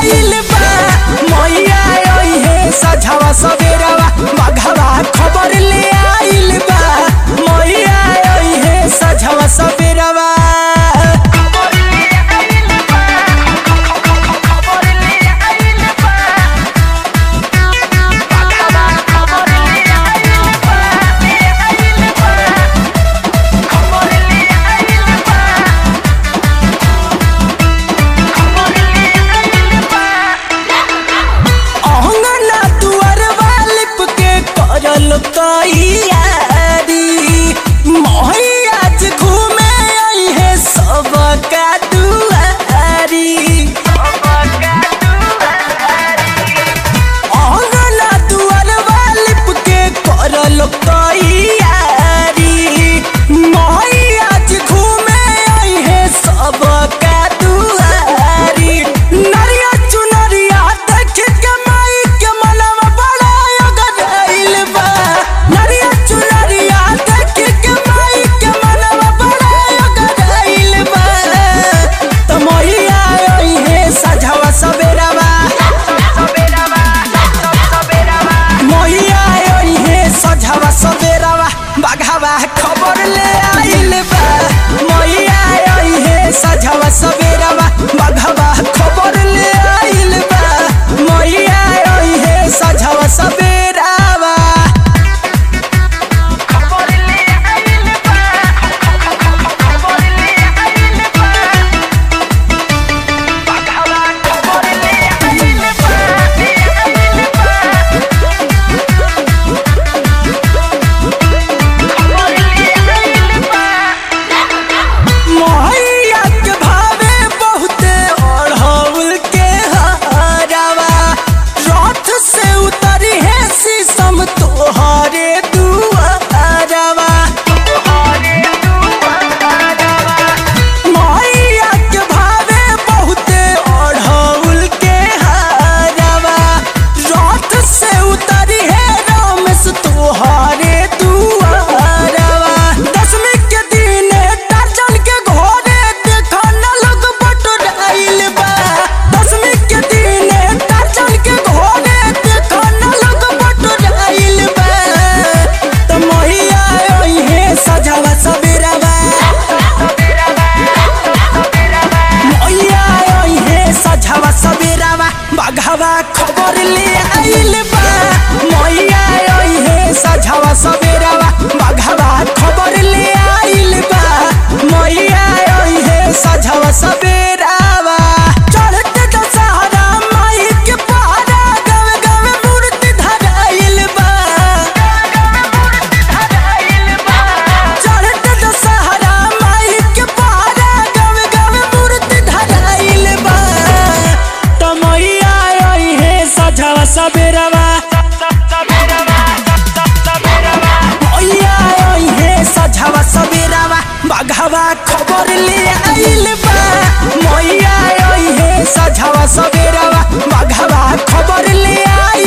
आइल बा मैया आई है सझवा सवेरवा बघवा खबर ले आइल बा मैया आई है सझवा सवेरवा अंगना दुआरवा लिप के करल तैयारी मैया आज घूमे आई है सबका दुआरी अंगना दुआरवा लिप के करल तैयारी मैया आज घूमे आई है सबका दुआरी नरिया चुनरिया देख के माई के मनवा बड़ा अगराइल बा नरिया चुनरिया देख के माई के मनवा बड़ा अगराइल बा त मैया आई है सझवा सवेरवा मैया आई है सझवा सवेरवा बघवा खबर ले आइल बा मैया आई है सझवा सवेरवा बघवा खबर ले आइल बा मैया आई है सझवा सवेरवा मैया के भावे बहुते अढ़ौल के हरावा रथ से उतरी है शीशम तोहरे दुआरवा मैया के भावे बहुते अढ़ौल के हरावा रथ से उतरी है रमेश तोहरे दुआरवा दसवीं के दिन दर्जन के घोड़े देखो न लोग बटुराइल बा दसवीं के दिन दर्जन के घोड़े देखो न लोग बटुराइल बा त मैया आई है सजावा सबेरवा मैया आई है सजावा सबेरवा बघवा खबर ले आइल बा मैया आई है सजावा सबेरवा बघवा खबर ले आइल बा मैया आई है सजावा सबेरवा चढ़ते दशहरा माई के पहरा गावे गावे मूर्ति धराइल बा चढ़ते दशहरा माई के पहरा गावे गावे मूर्ति धराइल बा त मैया आई है सजावा सबेरवा मैया आई है सजावा सबेरवा बघवा खबर ले आइल बा मैया आई है सजावा सबेरवा बघवा खबर ले आइल